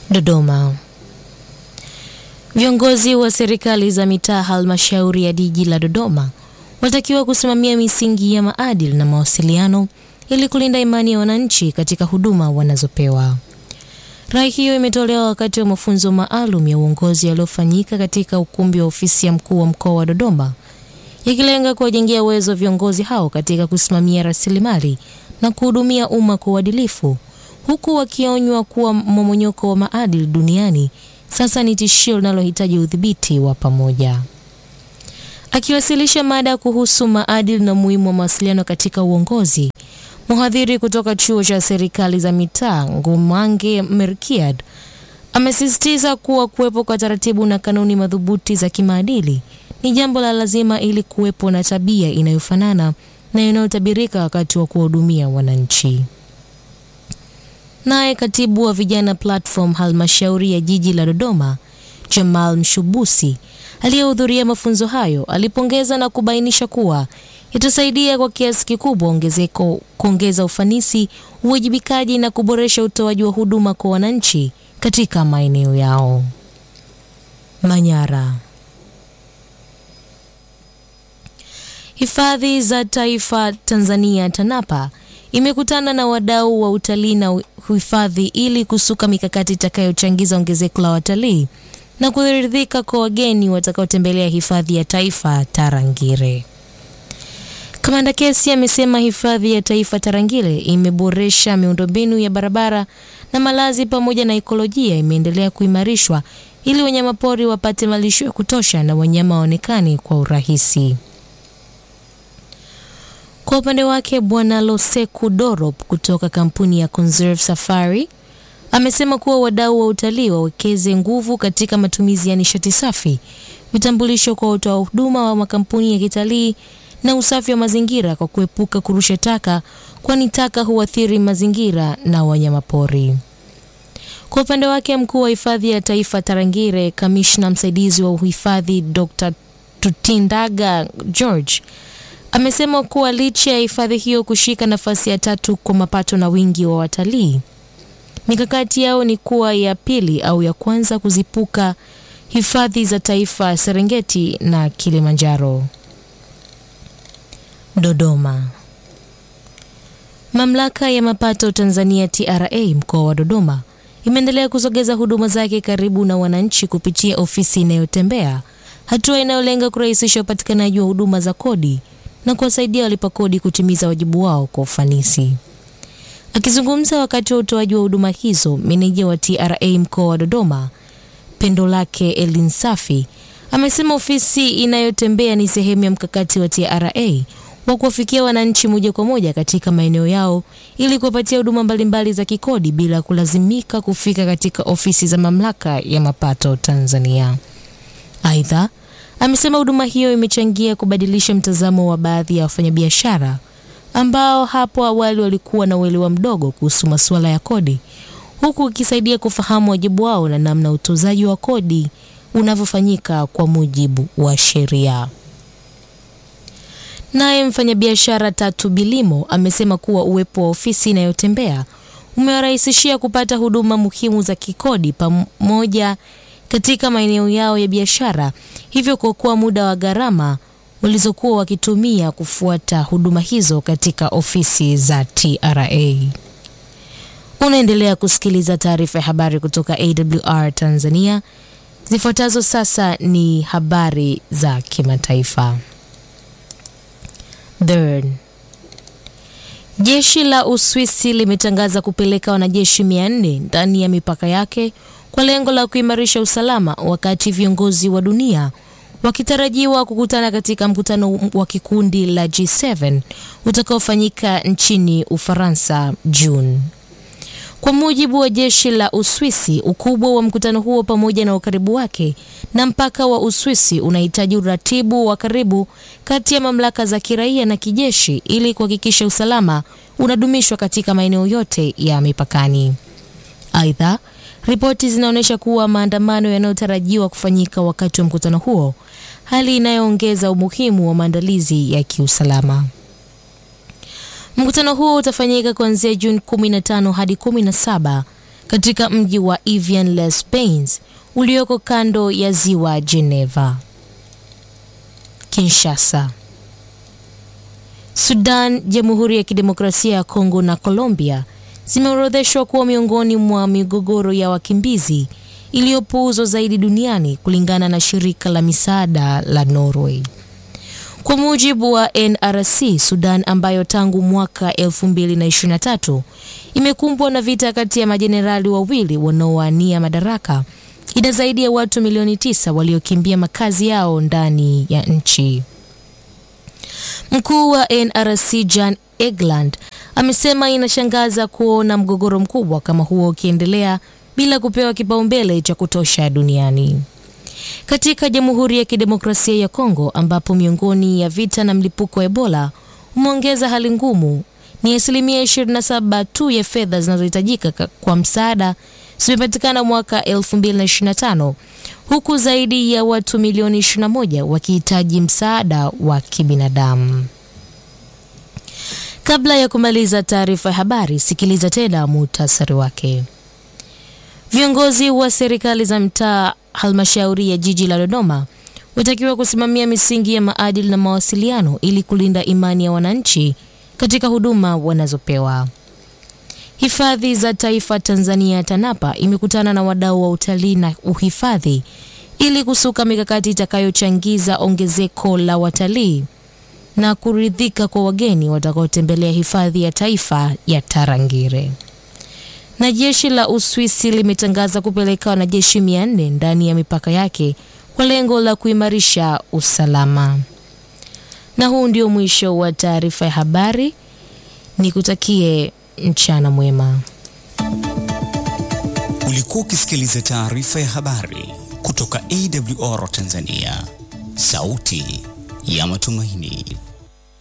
Dodoma. Viongozi wa serikali za mitaa halmashauri ya jiji la Dodoma wanatakiwa kusimamia misingi ya maadili na mawasiliano ili kulinda imani ya wananchi katika huduma wanazopewa. Rai hiyo imetolewa wakati wa mafunzo maalum ya uongozi yaliyofanyika katika ukumbi wa ofisi ya mkuu wa mkoa wa Dodoma, yakilenga kuwajengea uwezo viongozi hao katika kusimamia rasilimali na kuhudumia umma kwa uadilifu, huku wakionywa kuwa mmomonyoko wa maadili duniani sasa ni tishio linalohitaji udhibiti wa pamoja. Akiwasilisha mada kuhusu maadili na umuhimu wa mawasiliano katika uongozi, mhadhiri kutoka chuo cha serikali za mitaa Ngumange Merkiad amesisitiza kuwa kuwepo kwa taratibu na kanuni madhubuti za kimaadili ni jambo la lazima ili kuwepo na tabia inayofanana na inayotabirika wakati wa kuwahudumia wananchi. Naye katibu wa vijana platform halmashauri ya jiji la Dodoma Jamal Mshubusi aliyehudhuria mafunzo hayo alipongeza na kubainisha kuwa itasaidia kwa kiasi kikubwa ongezeko kuongeza ufanisi, uwajibikaji na kuboresha utoaji wa huduma kwa wananchi katika maeneo yao. Manyara. Hifadhi za Taifa Tanzania TANAPA imekutana na wadau wa utalii na uhifadhi ili kusuka mikakati itakayochangiza ongezeko la watalii na kuridhika kwa wageni watakaotembelea hifadhi ya taifa Tarangire. Kamanda Kesi amesema hifadhi ya taifa Tarangire imeboresha miundombinu ya barabara na malazi pamoja na ekolojia imeendelea kuimarishwa ili wanyamapori wapate malisho ya kutosha na wanyama waonekane kwa urahisi. Kwa upande wake Bwana Loseku Dorop kutoka kampuni ya Conserve Safari amesema kuwa wadau wa utalii wawekeze nguvu katika matumizi ya nishati safi, vitambulisho kwa watoa huduma wa makampuni ya kitalii na usafi wa mazingira kwa kuepuka kurusha taka, kwani taka huathiri mazingira na wanyamapori. Kwa upande wake mkuu wa hifadhi ya taifa Tarangire, kamishna msaidizi wa uhifadhi Dr. Tutindaga George amesema kuwa licha ya hifadhi hiyo kushika nafasi ya tatu kwa mapato na wingi wa watalii, mikakati yao ni kuwa ya pili au ya kwanza kuzipuka hifadhi za taifa Serengeti na Kilimanjaro. Dodoma. Mamlaka ya mapato Tanzania TRA mkoa wa Dodoma imeendelea kusogeza huduma zake karibu na wananchi kupitia ofisi inayotembea, hatua inayolenga kurahisisha upatikanaji wa huduma za kodi na kuwasaidia walipa kodi kutimiza wajibu wao kwa ufanisi. Akizungumza wakati wa utoaji wa huduma hizo, meneja wa TRA mkoa wa Dodoma Pendo Lake Elin Safi amesema ofisi inayotembea ni sehemu ya mkakati wa TRA wa kuwafikia wananchi moja kwa moja katika maeneo yao ili kuwapatia huduma mbalimbali za kikodi bila kulazimika kufika katika ofisi za mamlaka ya mapato Tanzania. Aidha, amesema huduma hiyo imechangia kubadilisha mtazamo wa baadhi ya wafanyabiashara ambao hapo awali walikuwa na uelewa mdogo kuhusu masuala ya kodi, huku ikisaidia kufahamu wajibu wao na namna utozaji wa kodi unavyofanyika kwa mujibu wa sheria. Naye mfanyabiashara Tatu Bilimo amesema kuwa uwepo wa ofisi inayotembea umewarahisishia kupata huduma muhimu za kikodi pamoja katika maeneo yao ya biashara, hivyo kuokoa muda wa gharama walizokuwa wakitumia kufuata huduma hizo katika ofisi za TRA. Unaendelea kusikiliza taarifa ya habari kutoka AWR Tanzania. Zifuatazo sasa ni habari za kimataifa. Bern. Jeshi la Uswisi limetangaza kupeleka wanajeshi 400 ndani ya mipaka yake kwa lengo la kuimarisha usalama wakati viongozi wa dunia wakitarajiwa kukutana katika mkutano wa kikundi la G7 utakaofanyika nchini Ufaransa Juni. Kwa mujibu wa jeshi la Uswisi, ukubwa wa mkutano huo pamoja na ukaribu wake na mpaka wa Uswisi unahitaji uratibu wa karibu kati ya mamlaka za kiraia na kijeshi ili kuhakikisha usalama unadumishwa katika maeneo yote ya mipakani. Aidha, ripoti zinaonyesha kuwa maandamano yanayotarajiwa kufanyika wakati wa mkutano huo, hali inayoongeza umuhimu wa maandalizi ya kiusalama. Mkutano huo utafanyika kuanzia Juni 15 hadi 17 katika mji wa Evian-les-Bains ulioko kando ya ziwa Geneva. Kinshasa. Sudan, Jamhuri ya Kidemokrasia ya Kongo na Colombia zimeorodheshwa kuwa miongoni mwa migogoro ya wakimbizi iliyopuuzwa zaidi duniani kulingana na shirika la misaada la Norway. Kwa mujibu wa NRC, Sudan ambayo tangu mwaka 2023 imekumbwa na vita kati ya majenerali wawili wanaowania madaraka, ina zaidi ya watu milioni tisa waliokimbia makazi yao ndani ya nchi. Mkuu wa NRC Jan Egeland amesema inashangaza kuona mgogoro mkubwa kama huo ukiendelea bila kupewa kipaumbele cha kutosha duniani. Katika Jamhuri ya Kidemokrasia ya Kongo ambapo miongoni ya vita na mlipuko wa Ebola umeongeza hali ngumu, ni asilimia 27 tu ya fedha zinazohitajika kwa msaada zimepatikana mwaka 2025 huku zaidi ya watu milioni 21 wakihitaji msaada wa kibinadamu. Kabla ya kumaliza taarifa ya habari, sikiliza tena muhtasari wake. Viongozi wa serikali za mtaa halmashauri ya jiji la Dodoma watakiwa kusimamia misingi ya maadili na mawasiliano ili kulinda imani ya wananchi katika huduma wanazopewa. Hifadhi za Taifa Tanzania TANAPA imekutana na wadau wa utalii na uhifadhi ili kusuka mikakati itakayochangiza ongezeko la watalii na kuridhika kwa wageni watakaotembelea hifadhi ya taifa ya Tarangire. Na jeshi la Uswisi limetangaza kupeleka wanajeshi 400 ndani ya mipaka yake kwa lengo la kuimarisha usalama. Na huu ndio mwisho wa taarifa ya habari. Nikutakie mchana mwema. Ulikuwa ukisikiliza taarifa ya habari kutoka AWR Tanzania, sauti ya matumaini.